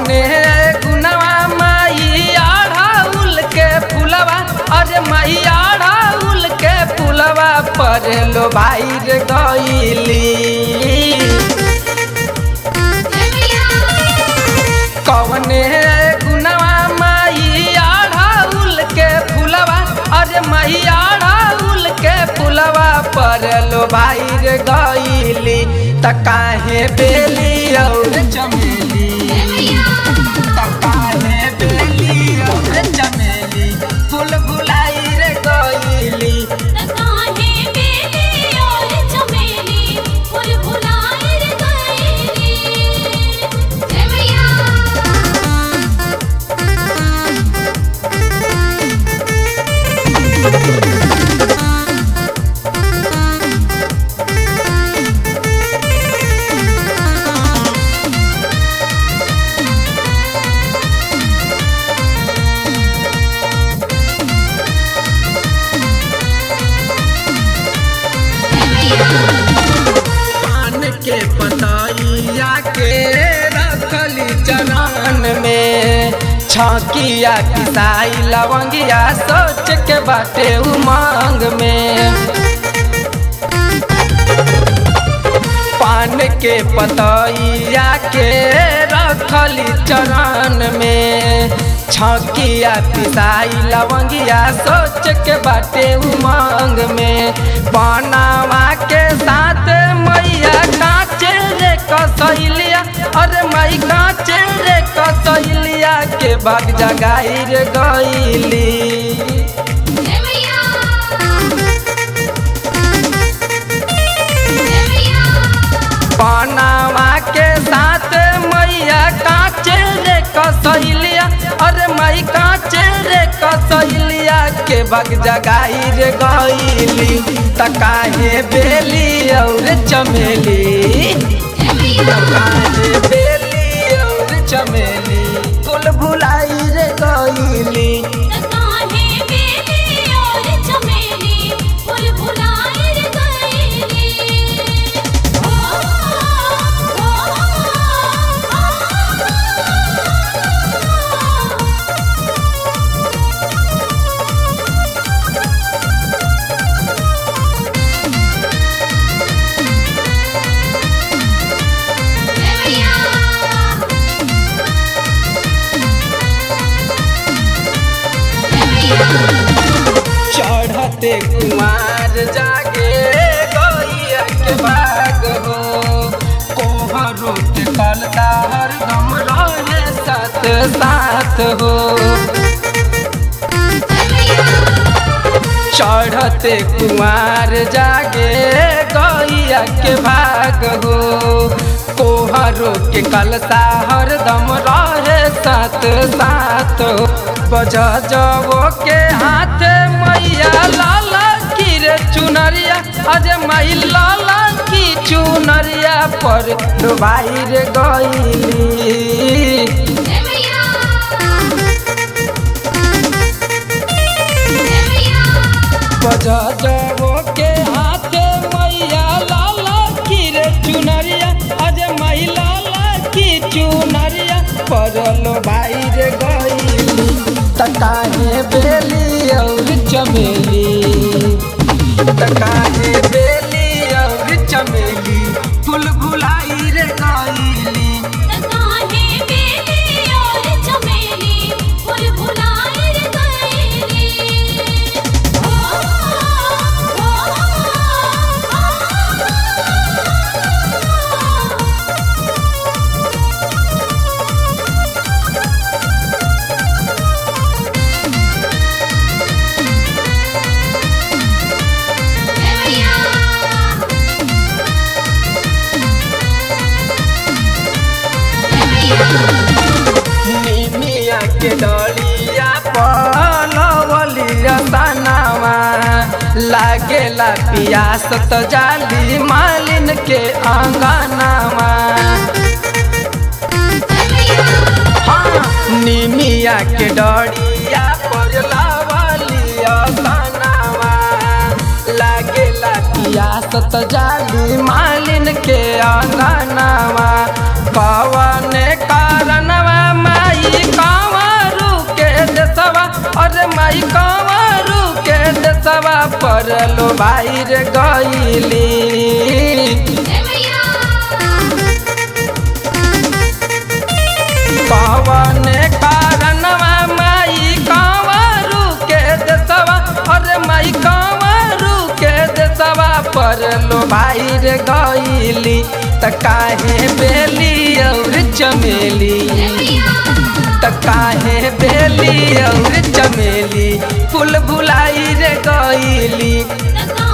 कवने गुनवा माई आढ़ाउल के फुलवा अरे माई आढ़ाउल के फुलवा पर लो भाई रे गईली कवने गुनवा माई आढ़ाउल के फुलवा अरे माई आढ़ाउल के फुलवा पर लो भाई रे गईली त काहे बेली और चमेली त काहे बेली और चमेली फूल फुलाई रे गईली पान के पतैया के रखली चरण में छकिया किसाई लवंगिया सोच के बाटे उमंग में पान के पतैया के रखली चरण में छकिया पिसाई लवंगिया सोच के बाटे उमंग में बनावा के साथ मैया काचे रे कसैलिया अरे मई काचे रे कसैलिया के बाग जगाई रे गईली बनावा के साथ मैया काचे रे कसैलिया अरे मई काचे रे कसैलिया के बग जगाई रे गईली त काहे बेली और चमेली त काहे बेली और चमेली फूल भुलाई रे गईली चढ़ते कुमार जागे गैया के बाग हो कोहरो के कलता हरदम रहे साथ साथ हो चढ़ते कुमार जागे गैया के भाग हो कोहरो के कलता हरदम रहे साथ साथ हो बज जबो के हाथ मैया लाला की रे चुनरिया अरे मई लाला की चुनरिया पर डुबाई रे गईली बजा जबो के हाथ मैया लाला की रे चुनरिया अरे मई लाला की चुनरिया परलो भाई रे गईली त काहे बेली और चमेली त काहे बेली और चमेली फूल भुलाई रे गईली निमिया के डलिया पलवलिया तनावा लागेला पियास त जाली मालिन के आंगनावा हाँ, निमिया के डरिया पर लावलिया तनावा लागेला पियास त जाली मालिन के आंगनावा कवन कारणवा भाई रे गईली कवन कारणवा माई कंवरू के देसवा अरे माई कंवरू के देसवा पर लो भाई रे गईली त काहे बेली और चमेली त काहे बेली और चमेली फूल भुलाई रे गईली Let's go.